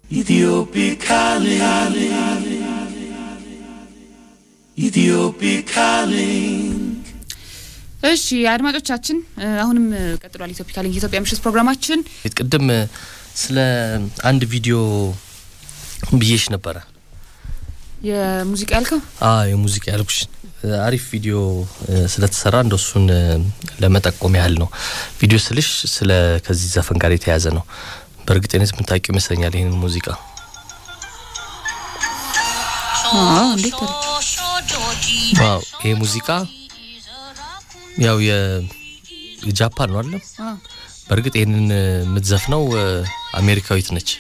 Ethiopic calling. Ethiopic calling. እሺ አድማጮቻችን አሁንም ቀጥሏል። ኢትዮፒካ ሊንክ የኢትዮጵያ ምሽት ፕሮግራማችን ቅድም ስለ አንድ ቪዲዮ ብዬሽ ነበረ። የሙዚቃ ያልከው አ የሙዚቃ ያልኩሽ አሪፍ ቪዲዮ ስለተሰራ እንደሱን ለመጠቆም ያህል ነው። ቪዲዮ ስልሽ ስለ ከዚህ ዘፈን ጋር የተያያዘ ነው። በእርግጠኝነት የምታውቂው ይመስለኛል ይህንን ሙዚቃ። እንዴት ዋው ይሄ ሙዚቃ ያው የጃፓን ነው አይደለም? በእርግጥ ይህንን የምትዘፍነው አሜሪካዊት ነች።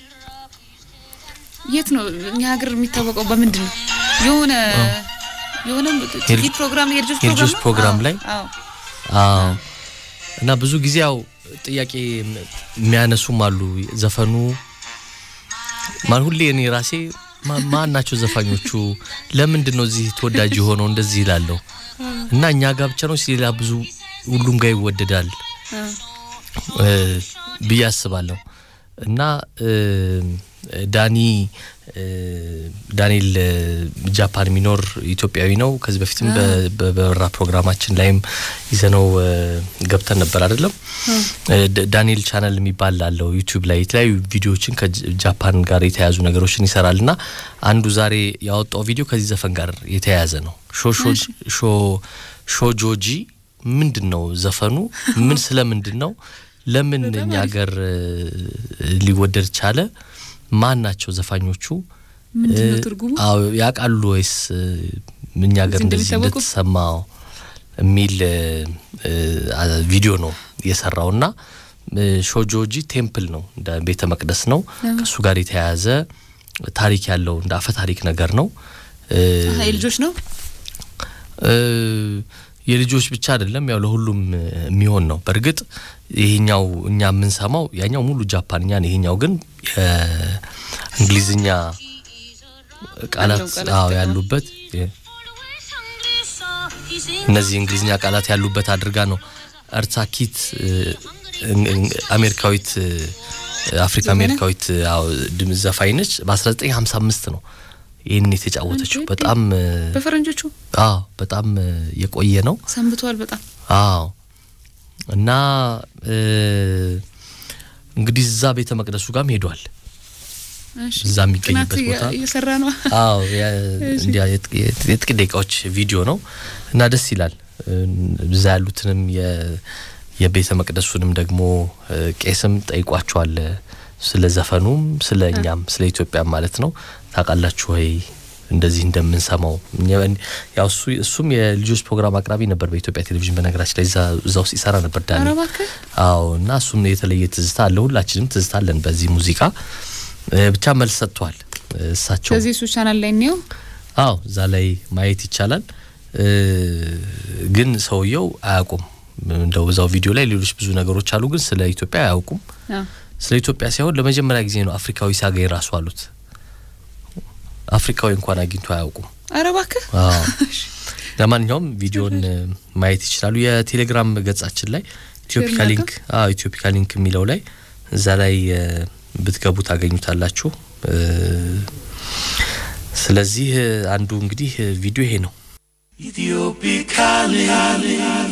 የት ነው እኛ ሀገር የሚታወቀው በምንድን ነው? የሆነ የሆነ ቲቪ ፕሮግራም የልጆች የልጆች ነው? ፕሮግራም አዎ፣ ላይ አዎ አዎ እና ብዙ ጊዜ ያው ጥያቄ የሚያነሱም አሉ። ዘፈኑ ማን ሁሌ እኔ ራሴ ማ- ማን ናቸው ዘፋኞቹ? ለምንድን ነው እዚህ ተወዳጅ የሆነው? እንደዚህ ይላለሁ እና እኛ ጋር ብቻ ነው ሌላ ብዙ ሁሉም ጋር ይወደዳል አዎ። እ ብዬ አስባለሁ እና እ ዳኒ እ ዳንኤል እ ጃፓን የሚኖር ኢትዮጵያዊ ነው። ከዚህ በፊትም በ- በበራ ፕሮግራማችን ላይም ይዘነው እ ገብተን ነበር አይደለም። እ ደ- ዳንኤል ቻናል የሚባል አለው ዩቲዩብ ላይ የተለያዩ ቪዲዮዎችን ከጃፓን ጋር የተያያዙ ነገሮችን ይሰራል እና አንዱ ዛሬ ያወጣው ቪዲዮ ከዚህ ዘፈን ጋር የተያያዘ ነው። ሾ ሾ ሾ ሾጆጂ ምንድን ነው ዘፈኑ? ምን ስለምንድን ነው? ለምን እኛ ሀገር እ ሊወደድ ቻለ? ማን ናቸው ዘፋኞቹ? ምንድን ነው እ ትርጉሙ? አዎ ያውቃሉ ወይስ እ እኛ ሀገር እዚህ እንደዚህ እንደሚታወቁ? እንደተሰማው የሚል እ እ አ- ቪዲዮ ነው የሰራው እና እ ሾጆጂ ቴምፕል ነው እንደ ቤተ መቅደስ ነው። ከእሱ ጋር የተያያዘ ታሪክ ያለው እንደ አፈ ታሪክ ነገር ነው። እ አሀ፣ የልጆች ነው። እ የልጆች ብቻ አይደለም፣ ያው ለሁሉም እ የሚሆን ነው። በእርግጥ ይሄኛው እኛ የምንሰማው ያኛው ሙሉ ጃፓንኛ ነው። ይሄኛው ግን የእንግሊዝኛ ቃላት ያለው ቃላት አዎ ደግሞ። ያሉበት የ- እነዚህ እንግሊዝኛ ቃላት ያሉበት አድርጋ ነው እርሳኪት እ እን- እን- አሜሪካዊት እ አፍሪካ ዘፈነ? አሜሪካዊት አዎ ድምፅ ዘፋኝ ነች። በ1955 ነው ይህን የተጫወተችው። እንዴ! በጣም እ በፈረንጆቹ አዎ በጣም እ የቆየ ነው። ሰንብተዋል በጣም አዎ እና እ እንግዲህ እዛ ቤተ መቅደሱ ጋርም ሄዷል። እሺ። እዛ የሚገኝበት ጥናት ቦታ እየሰራ ነው። አዎ የ- እንዲያ የጥ- የጥ- የጥቂት ደቂቃዎች ቪዲዮ ነው እና ደስ ይላል። እ እዛ ያሉትንም የ- የቤተ መቅደሱንም ደግሞ እ ቄስም ጠይቋቸዋል እ ስለ ዘፈኑም ስለ እኛም ስለ ኢትዮጵያም ማለት ነው። ታውቃላችሁ ወይ እንደዚህ እንደምንሰማው እኛ- ያው እሱ እሱም የልጆች ፕሮግራም አቅራቢ ነበር በኢትዮጵያ ቴሌቪዥን። በነገራችን ላይ እዛ እዛ ውስጥ ይሰራ ነበር ዳኒ። ኧረ እባክህ አዎ እና እሱም የተለየ ትዝታ አለ። ሁላችንም ትዝታ አለን በዚህ ሙዚቃ እ ብቻ መልስ ሰጥቷል እ እሳቸው ስለዚህ እሱ ቻናል ላይ እንየው። አዎ እዛ ላይ ማየት ይቻላል። እ ግን ሰውየው አያውቁም። እንደው እዛው ቪዲዮ ላይ ሌሎች ብዙ ነገሮች አሉ፣ ግን ስለ ኢትዮጵያ አያውቁም። አዎ። ስለ ኢትዮጵያ ሳይሆን ለመጀመሪያ ጊዜ ነው አፍሪካዊ ሲያገኝ ራሱ አሉት። አፍሪካዊ እንኳን አግኝቶ አያውቁም። ኧረ እባክህ አዎ። ለማንኛውም ቪዲዮን እ ማየት ይችላሉ። የቴሌግራም ገጻችን ላይ ኢትዮፒካ ሼር ሊንክ አዎ ኢትዮፒካ ሊንክ የሚለው ላይ እዛ ላይ እ ብትገቡ ታገኙታላችሁ። እ ስለዚህ እ አንዱ እንግዲህ እ ቪዲዮ ይሄ ነው። Ethiopic calling.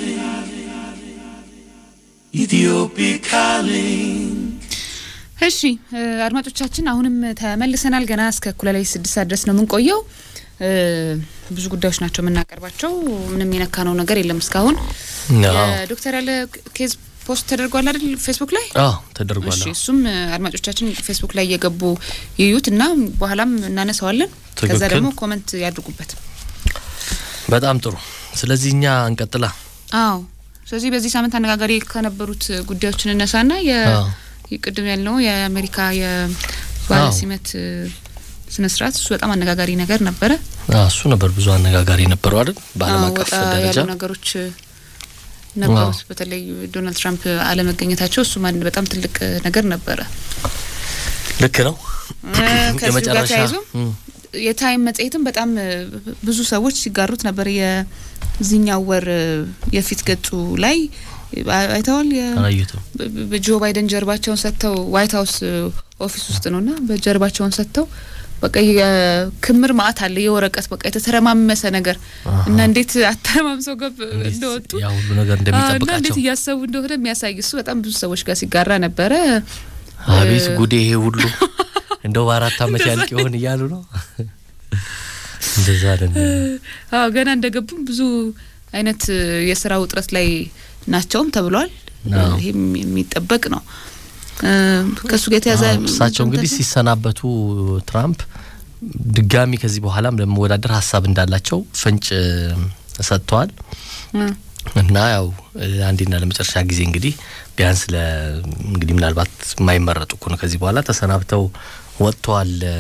Ethiopic calling. እሺ እ አድማጮቻችን አሁንም ተመልሰናል። ገና እስከ እኩለ ሌሊት ስድስት ሰዓት ድረስ ነው የምንቆየው። እ ብዙ ጉዳዮች ናቸው የምናቀርባቸው። ምንም የነካነው ነገር የለም እስካሁን። አዎ የዶክተር ያለ ኬዝ ፖስት ተደርጓል አይደል ፌስቡክ ላይ? አዎ ተደርጓል። እሺ እሱም እ አድማጮቻችን ፌስቡክ ላይ እየገቡ ይዩት እና በኋላም እናነሳዋለን። ከዛ ትክክል። ደግሞ ኮመንት ያድርጉበት። በጣም ጥሩ። ስለዚህ እኛ እንቀጥላ። አዎ ስለዚህ በዚህ ሳምንት አነጋጋሪ ከነበሩት ጉዳዮችን እነሳና የ አዎ ቅድም ያልነው የአሜሪካ የባለ አዎ። ሲመት እ ስነ ስርዓት እሱ በጣም አነጋጋሪ ነገር ነበረ። አዎ፣ እሱ ነበር ብዙ አነጋጋሪ ነበረው አይደል? በዓለም አዎ፣ አቀፍ ወጣ ደረጃ ያሉ ነገሮች እ ነበሩት። በተለይ ዶናልድ ትራምፕ አለመገኘታቸው እሱም አንድ በጣም ትልቅ እ ነገር ነበረ። ልክ ነው። እ ከዚሁ ጋር የመጨረሻ ተያይዞ እም፣ የታይም መጽሔትም በጣም እ ብዙ ሰዎች ሲጋሩት ነበር። የዚህኛው ወር እ የፊት ገጹ ላይ አ- አይተዋል። የ- አላየሁትም። በ- በጆ ባይደን ጀርባቸውን ሰጥተው ዋይት ሀውስ እ ኦፊስ ውስጥ ነውና በጀርባቸውን ሰጥተው በቃ የክምር ማአት አለ የወረቀት በቃ የተተረማመሰ ነገር እና እንዴት አተረማምሰው ገብ እንደወጡ ያ ሁሉ ነገር እና እንዴት እንደሚጠብቃቸው እያሰቡ እንደሆነ የሚያሳይ እሱ በጣም ብዙ ሰዎች ጋር ሲጋራ ነበረ። አቤት ጉዴ ይሄ ሁሉ እንደው በአራት አመት ያልቅ ይሆን እያሉ ነው። እንደዛ አይደለም። አዎ ገና እንደገቡም ብዙ አይነት የስራ ውጥረት ላይ ናቸውም ተብሏል። አዎ። ይሄም የሚጠበቅ ነው። እ፣ ከእሱ ጋር የተያዘ አዎ፣ እሳቸው እንግዲህ ሲሰናበቱ ትራምፕ ድጋሚ ከዚህ በኋላም ለመወዳደር ሀሳብ እንዳላቸው ፍንጭ እ፣ ሰጥተዋል እ፣ እና ያው እ፣ አንዴና ለመጨረሻ ጊዜ እንግዲህ ቢያንስ ለ እንግዲህ ምናልባት የማይመረጡ እኮ ነው ከዚህ በኋላ ተሰናብተው ወጥተዋል እ፣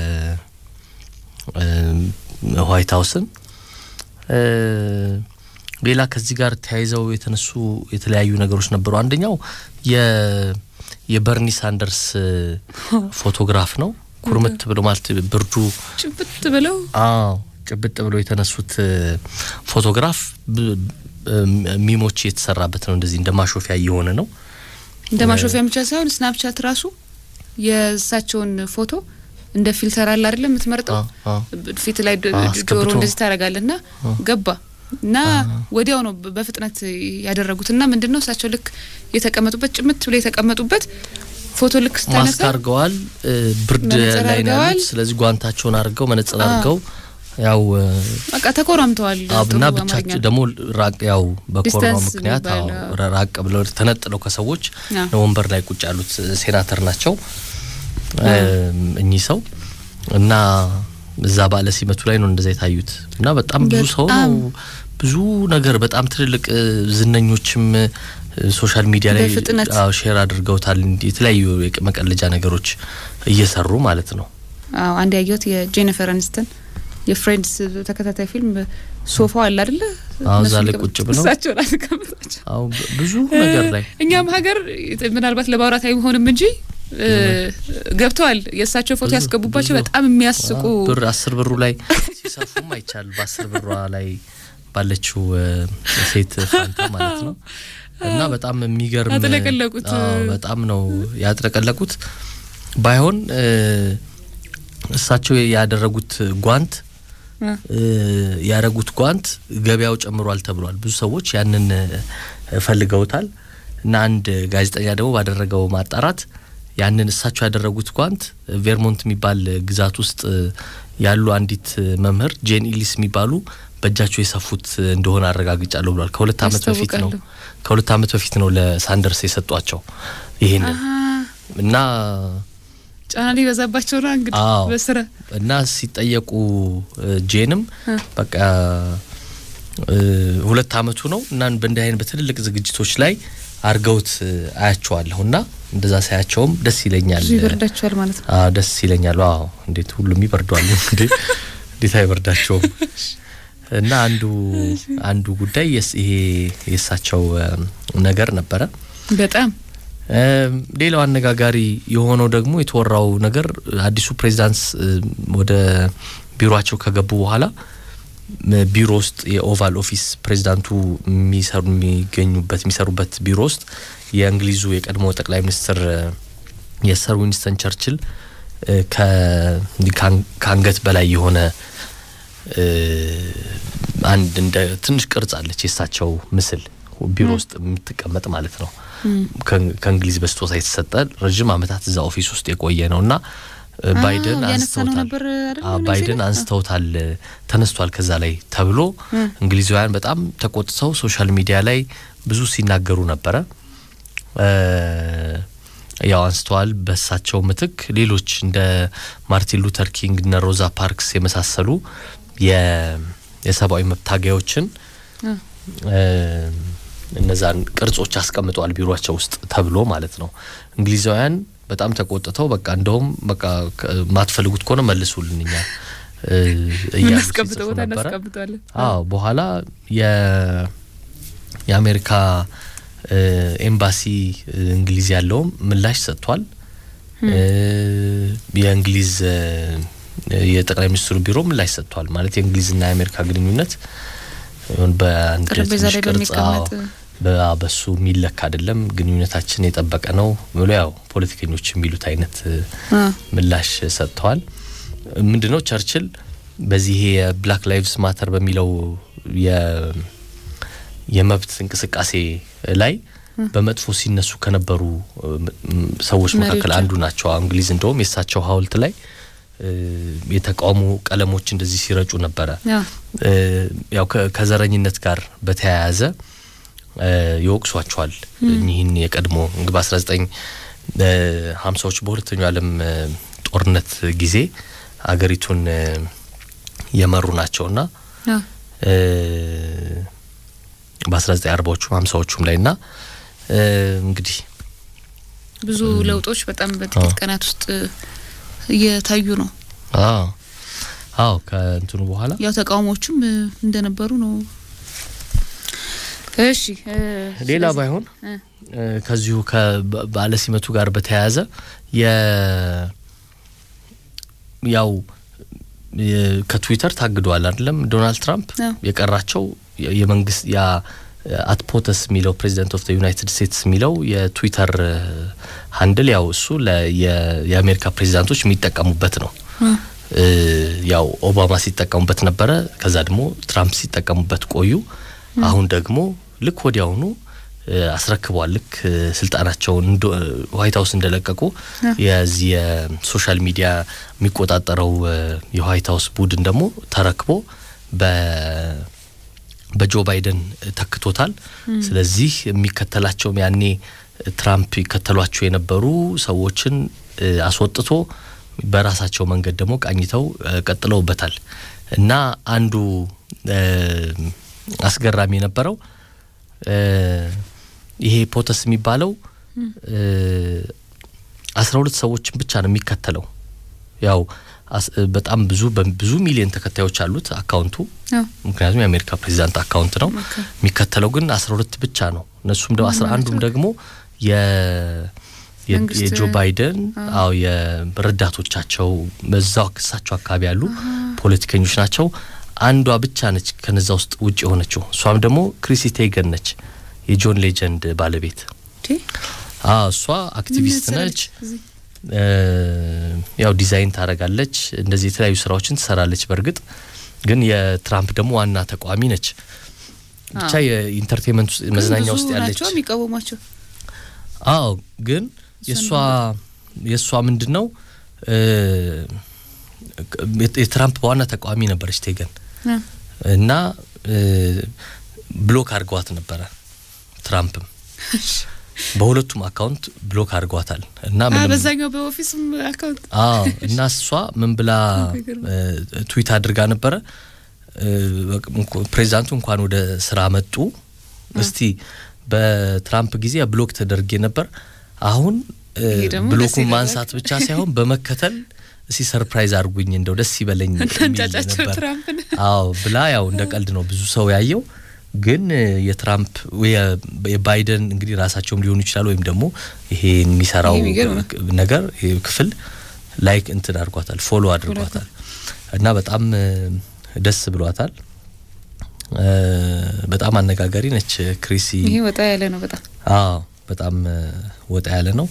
እ፣ ዋይት ሀውስን እ፣ ሌላ ከዚህ ጋር ተያይዘው የተነሱ የተለያዩ ነገሮች ነበሩ። አንደኛው የ የበርኒ ሳንደርስ እ፣ ፎቶግራፍ ነው። ኩርምት ብሎ ማለት ብርዱ ጭብጥ ብለው አዎ ጭብጥ ብሎ የተነሱት እ፣ ፎቶግራፍ ብ- እ፣ ሚሞች የተሰራበት ነው። እንደዚህ እንደ ማሾፊያ እየሆነ ነው። እንደ ማሾፊያ ብቻ ሳይሆን ስናፕቻት ራሱ የእሳቸውን ፎቶ እንደ ፊልተር አለ አይደለም የምትመርጠው አዎ፣ አዎ። ፊት ላይ ዶ- አዎ፣ ጆሮ አስገብቶ። እንደዚህ ታደርጋለህ ና ገባ እና ወዲያው ነው በ- በፍጥነት ያደረጉት እና ምንድን ነው እሳቸው ልክ የተቀመጡበት ጭምት ብሎ የተቀመጡበት ፎቶ ልክ ማስክ ስታነሳ አድርገዋል። እ፣ ብርድ መነጽር ላይ ነው አድርገዋል። ያሉት። ስለዚህ ጓንታቸውን አድርገው መነጽር አዎ። አድርገው ያው እ፣ በቃ ተኮራምተዋል። አብና ጥሩ ብቻቸው አማርኛ። ደግሞ ራቅ ያው በኮሮናው ዲስታንስ ምክንያት አዎ የሚባል፣ ራ- ራቅ ብለው ተነጥለው ከሰዎች አዎ። ወንበር ላይ ቁጭ ያሉት ሴናተር ናቸው እም፣ እኚህ ሰው እና እዛ ባለ ሲመቱ ላይ ነው እንደዛ የታዩት እና በጣም ብዙ ሰው ነው በጣም ብዙ ነገር በጣም ትልልቅ እ፣ ዝነኞችም እ፣ ሶሻል ሚዲያ ላይ በፍጥነት አዎ ሼር አድርገውታል። እንዲህ የተለያዩ የቅ- መቀለጃ ነገሮች እየሰሩ ማለት ነው። አዎ አንድ ያየሁት የጄኒፈር አኒስተን የፍሬንድስ ተከታታይ ፊልም ሶፋው አለ አይደለ? አዎ፣ እዛ እነሱን ላይ ቀም- ቁጭ ብለው እሳቸውን አስቀምጣቸው አዎ ብ- ብዙ ነገር ላይ እኛም ሀገር ምናልባት ለማውራት አይሆንም እንጂ እ፣ ገብተዋል። የእሳቸው ፎቶ ብዙ- ያስገቡባቸው ብዙ። በጣም የሚያስቁ አዎ፣ ብር አስር ብሩ ላይ ሲሰፉም አይቻል በአስር ብሯ ላይ ባለችው እ፣ ሴት ፋንታ ማለት ነው እና በጣም የሚገርም ያጥለቀለቁት። አዎ፣ በጣም ነው ያጥለቀለቁት። ባይሆን እ፣ እሳቸው ያደረጉት ጓንት እ፣ እ፣ ያደረጉት ጓንት ገበያው ጨምሯል ተብሏል። ብዙ ሰዎች ያንን እ፣ ፈልገውታል እና አንድ ጋዜጠኛ ደግሞ ባደረገው ማጣራት ያንን እሳቸው ያደረጉት ጓንት ቬርሞንት የሚባል ግዛት ውስጥ እ፣ ያሉ አንዲት እ፣ መምህር ጄን ኢሊስ የሚባሉ በእጃቸው የሰፉት እንደሆነ አረጋግጫለሁ ብሏል። ከሁለት ዓመት በፊት ነው ያስታውቃሉ። ከሁለት ዓመት በፊት ነው ለሳንደርስ የሰጧቸው ይሄንን አሀ፣ እና ጫና ሊበዛባቸው ነው እንግዲህ አዎ። በስራ እና ሲጠየቁ እ፣ ጄንም እ። በቃ እ፣ ሁለት አመቱ ነው እና በእንዲህ አይነት በትልልቅ ዝግጅቶች ላይ አርገውት እ፣ አያቸዋለሁ እና እንደዛ ሳያቸውም ደስ ይለኛል። ብዙ ይበርዳቸዋል ማለት ነው። አዎ ደስ ይለኛል። አዎ እንዴት ሁሉም ይበርዷል እንግዲህ እንዴት አይበርዳቸውም? እና አንዱ አንዱ ጉዳይ የስ- ይሄ የእሳቸው እ፣ ነገር ነበረ። በጣም እም፣ ሌላው አነጋጋሪ የሆነው ደግሞ የተወራው ነገር አዲሱ ፕሬዚዳንት እ፣ ወደ ቢሮቸው ከገቡ በኋላ ም፣ ቢሮ ውስጥ የኦቫል ኦፊስ ፕሬዚዳንቱ የሚሰሩ የሚገኙበት የሚሰሩበት ቢሮ ውስጥ የእንግሊዙ የቀድሞ ጠቅላይ ሚኒስትር እ፣ የሰር ዊንስተን ቸርችል እ፣ ከ- እንዲህ ከአን- ከአንገት በላይ የሆነ እ፣ አንድ እንደ ትንሽ ቅርጽ አለች የእሳቸው ምስል ቢሮ ውስጥ የምትቀመጥ ማለት ነው። ከ- ከእንግሊዝ በስጦታ የተሰጠ ረዥም ዓመታት እዛ ኦፊስ ውስጥ የቆየ ነው እና እ፣ አዎ፣ ባይደን ያነሳነው አንስተውታል። ነበር አይደል? አዎ፣ እነዚህ ባይደን ላይ? አንስተውታል፣ ተነስቷል ከዛ ላይ ተብሎ እንግሊዛውያን በጣም ተቆጥተው ሶሻል ሚዲያ ላይ ብዙ ሲናገሩ ነበረ። እ፣ ያው አንስተዋል። በሳቸው ምትክ ሌሎች እንደ ማርቲን ሉተር ኪንግ እነ ሮዛ ፓርክስ የመሳሰሉ የ- የሰብአዊ መብት ታጋዮችን እ፣ እ፣ እነዛን ቅርጾች አስቀምጠዋል ቢሮቸው ውስጥ ተብሎ ማለት ነው። እንግሊዛውያን በጣም ተቆጥተው በቃ እንደውም በቃ ከ- ማትፈልጉት ከሆነ መልሱልን እኛ እ፣ እያሉ እናስቀምጠው ሲጽፉ ቦታ ነበረ። እናስቀምጠዋለን። አዎ በኋላ የ- የአሜሪካ እ፣ ኤምባሲ እ፣ እንግሊዝ ያለውም ምላሽ ሰጥቷል። እ፣ የእንግሊዝ እ፣ የጠቅላይ ሚኒስትሩ ቢሮ ምላሽ ሰጥቷል። ማለት የእንግሊዝና የአሜሪካ ግንኙነት ይሁን በአንድ ጠረጴዛ ትንሽ ላይ ቅርጽ አዎ፣ በሚቀመጥ በ- በሱ የሚለካ አይደለም፣ ግንኙነታችን የጠበቀ ነው ብሎ ያው ፖለቲከኞች የሚሉት አይነት እ፣ አ፣ ምላሽ ሰጥተዋል። ምንድነው ቸርችል በዚህ የብላክ ላይቭስ ማተር በሚለው የ- የመብት እንቅስቃሴ ላይ በመጥፎ ሲነሱ ከነበሩ እ, ም- ሰዎች መካከል መሪዎች። አንዱ ናቸው። እንግሊዝ እንደውም የእሳቸው ሐውልት ላይ እ, የተቃውሞ ቀለሞች እንደዚህ ሲረጩ ነበረ። ያ፣ እ, ያው ከ- ከዘረኝነት ጋር በተያያዘ እ, ይወቅሷቸዋል። እኚህን የቀድሞ እንግዲህ በ19 ሀምሳዎች በሁለተኛው ዓለም እ, ጦርነት ጊዜ አገሪቱን እ, የመሩ ናቸውና ያ፣ በ1940ዎቹም ሀምሳዎቹም ላይ ና እንግዲህ ብዙ ለውጦች በጣም በጥቂት ቀናት ውስጥ እየታዩ ነው። አዎ አዎ ከእንትኑ በኋላ ያው ተቃውሞቹም እ, እንደነበሩ ነው። እሺ እ፣ ሌላ ስለዚህ- ባይሆን እ፣ እ፣ ከዚሁ ከባለ ሲመቱ ጋር በተያያዘ የ ያው የ- ከትዊተር ታግደዋል አይደለም ዶናልድ ትራምፕ አዎ። የቀራቸው የ- የመንግስት ያ አትፖተስ የሚለው ፕሬዚደንት ኦፍ ዩናይትድ ስቴትስ የሚለው የትዊተር ሀንድል ያው እሱ ለ- የ- የአሜሪካ ፕሬዚዳንቶች የሚጠቀሙበት ነው። እ፣ እ፣ ያው ኦባማ ሲጠቀሙበት ነበረ። ከዛ ደግሞ ትራምፕ ሲጠቀሙበት ቆዩ። አሁን ደግሞ ልክ ወዲያውኑ እ፣ አስረክበዋል። ልክ እ፣ ስልጣናቸውን እንዶ- እ፣ ዋይት ሀውስ እንደለቀቁ የዚህ የሶሻል ሚዲያ የሚቆጣጠረው እ፣ የዋይት ሀውስ ቡድን ደግሞ ተረክቦ በ በጆ ባይደን ተክቶታል። ስለዚህ የሚከተላቸውም ያኔ ትራምፕ ይከተሏቸው የነበሩ ሰዎችን እ፣ አስወጥቶ በራሳቸው መንገድ ደግሞ ቃኝተው እ፣ ቀጥለውበታል እና አንዱ እ፣ አስገራሚ የነበረው እ፣ ይሄ ፖተስ የሚባለው አስራ ሁለት ሰዎችን ብቻ ነው የሚከተለው ያው አስ- በጣም ብዙ በብዙ ሚሊዮን ተከታዮች አሉት አካውንቱ ያው ምክንያቱም የአሜሪካ ፕሬዚዳንት አካውንት ነው። ኦኬ። የሚከተለው ግን አስራ ሁለት ብቻ ነው። እነሱም ደግሞ አስራ አንዱም ደግሞ የ የ- መንግስት- የጆ ባይደን አዎ የረዳቶቻቸው በዛው እሳቸው አካባቢ ያሉ ፖለቲከኞች ናቸው። አንዷ ብቻ ነች ከነዛ ውስጥ ውጭ የሆነችው። እሷም ደግሞ ክሪሲ ቴገን ነች፣ የጆን ሌጀንድ ባለቤት። እንዴ፣ አዎ እሷ አክቲቪስት ምን ነች። መሰለች እዚህ? እ፣ ያው ዲዛይን ታደርጋለች፣ እንደዚህ የተለያዩ ስራዎችን ትሰራለች። በእርግጥ ግን የትራምፕ ደግሞ ዋና ተቃዋሚ ነች። ብቻ አዎ። የኢንተርቴንመንት ውስጥ ግን መዝናኛ ብዙ ውስጥ ያለች ናቸው የሚቃወሟቸው። አዎ ግን የእሷ የእሷ ምንድን ነው እ፣ የትራምፕ ዋና ተቃዋሚ ነበረች ቴገን እ፣ እና እ፣ ብሎክ አድርገዋት ነበረ ትራምፕም በሁለቱም አካውንት ብሎክ አድርገዋታል እና አ፣ ምንም በዛኛው በኦፊስም አካውንት አዎ እና እሷ ምን ብላ ይገርም። እ፣ ትዊት አድርጋ ነበረ እ፣ በቅ- እንኳ- ፕሬዚዳንቱ እንኳን ወደ ስራ መጡ። እስቲ በትራምፕ ጊዜ ብሎክ ተደርጌ ነበር። አሁን እ፣ ይሄ ደግሞ ደስ ብሎኩን ይላል። ማንሳት ብቻ ሳይሆን በመከተል እስቲ ሰርፕራይዝ አድርጉኝ እንደው ደስ ይበለኝ የሚል እንዳንጫጫቸው ነበር። ትራምፕን አዎ ብላ ያው እንደ ቀልድ ነው ብዙ ሰው ያየው። ግን እ፣ የትራምፕ የ- የባይደን እንግዲህ ራሳቸውም ሊሆኑ ይችላሉ ወይም ደግሞ ይሄ የሚሰራው ይሄ የሚገርም ነው። ክ- ነገር ይሄ ክፍል ላይክ እንትን አድርጓታል፣ ፎሎ አድርጓታል እና በጣም እ፣ ደስ ብሏታል። እ፣ በጣም አነጋጋሪ ነች ክሪሲ። ይሄ ወጣ ያለ ነው በጣም አዎ በጣም እ፣ ወጣ ያለ ነው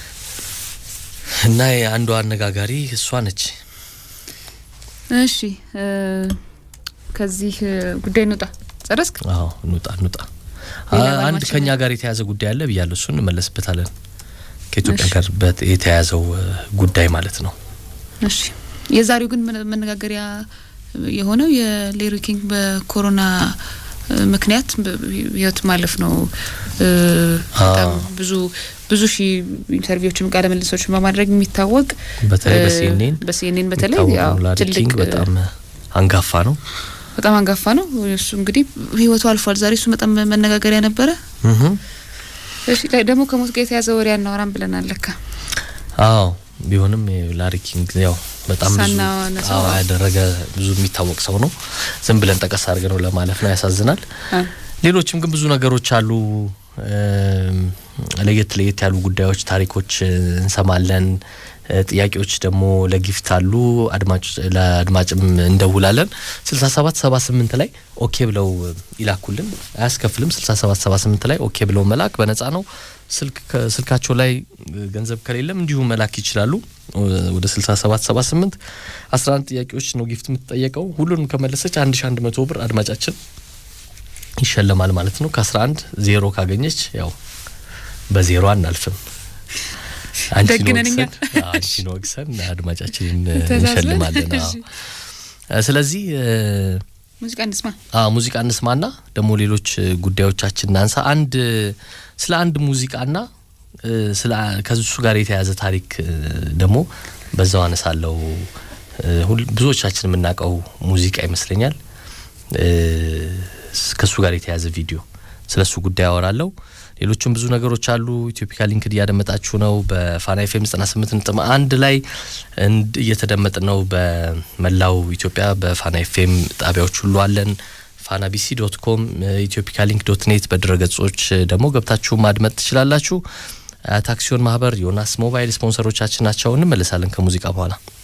እና የአንዷ አነጋጋሪ እሷ ነች። እሺ እ፣ ከዚህ እ፣ ጉዳይ እንውጣ። ጨረስክ? አዎ እንውጣ እንውጣ። ሌላ አ- አንድ ባለማችን ከኛ ላይ- ጋር የተያዘ ጉዳይ አለ ብያለሁ። እሱን እንመለስበታለን። ከኢትዮጵያ እሺ። ጋር በት- የተያያዘው እ፣ ጉዳይ ማለት ነው። እሺ የዛሬው ግን መነ- መነጋገሪያ የሆነው የሌሪ ኪንግ በኮሮና እ፣ ምክንያት በ- ህይወት ማለፍ ነው። እ፣ በጣም አዎ። ብዙ ብዙ ሺህ ኢንተርቪዎችም ቃለ ምልልሶችን በማድረግ የሚታወቅ በተለይ እ፣ በሲኤንኤን በሲኤንኤን በተለይ የሚታወቀው ያው ላሪ ትልቅ ኪንግ እ፣ በጣም እ፣ አንጋፋ ነው። በጣም አንጋፋ ነው። እሱ እንግዲህ ህይወቱ አልፏል። ዛሬ እሱ በጣም መነጋገሪያ ነበረ። እህ እሺ ላይ ደግሞ ከሞት ጋር የተያዘ ወሬ አናወራም ብለናል። ለካ አዎ ቢሆንም ላሪ ኪንግ ያው በጣም ብዙ ሳናነሳው አዎ ያደረገ ብዙ የሚታወቅ ሰው ነው። ዝም ብለን ጠቀስ አድርገ ነው ለማለፍ ነው። ያሳዝናል። አ፣ ሌሎችም ግን ብዙ ነገሮች አሉ። እም፣ ለየት ለየት ያሉ ጉዳዮች፣ ታሪኮች እ፣ እንሰማለን። ጥያቄዎች ደግሞ ለጊፍት አሉ። አድማጭ ለአድማጭም እንደውላለን። 67 78 ላይ ኦኬ ብለው ይላኩልን። አያስከፍልም። 67 78 ላይ ኦኬ ብለው መላክ በነጻ ነው። ስልክ ስልካቸው ላይ ገንዘብ ከሌለም እንዲሁ መላክ ይችላሉ። ወደ 67 78 11 ጥያቄዎች ነው ጊፍት የምትጠየቀው። ሁሉንም ከመለሰች 1100 ብር አድማጫችን ይሸለማል ማለት ነው። ከ11 ዜሮ ካገኘች ያው በዜሮ አናልፍም። አንቺን ወቅሰን አድማጫችንን እንሸልማለን። ስለዚህ ሙዚቃ እንስማ። ሙዚቃ እንስማና ደግሞ ሌሎች ጉዳዮቻችን እናንሳ። አንድ ስለ አንድ ሙዚቃና ስለ ከሱ ጋር የተያያዘ ታሪክ ደግሞ በዛው አነሳለው። ብዙዎቻችን የምናውቀው ሙዚቃ ይመስለኛል። ከሱ ጋር የተያያዘ ቪዲዮ ስለ እሱ ጉዳይ አወራለሁ። ሌሎችም ብዙ ነገሮች አሉ። ኢትዮፒካ ሊንክድ እያደመጣችሁ ነው። በፋና ኤፍኤም 98 ነጥብ አንድ ላይ እየተደመጥ ነው። በመላው ኢትዮጵያ በፋና ኤፍኤም ጣቢያዎች ሁሉ አለን። ፋና ቢሲ ዶት ኮም፣ ኢትዮፒካ ሊንክ ዶት ኔት በድረገጾች ደግሞ ገብታችሁ ማድመጥ ትችላላችሁ። ታክሲዮን ማህበር፣ ዮናስ ሞባይል ስፖንሰሮቻችን ናቸው። እንመለሳለን ከሙዚቃ በኋላ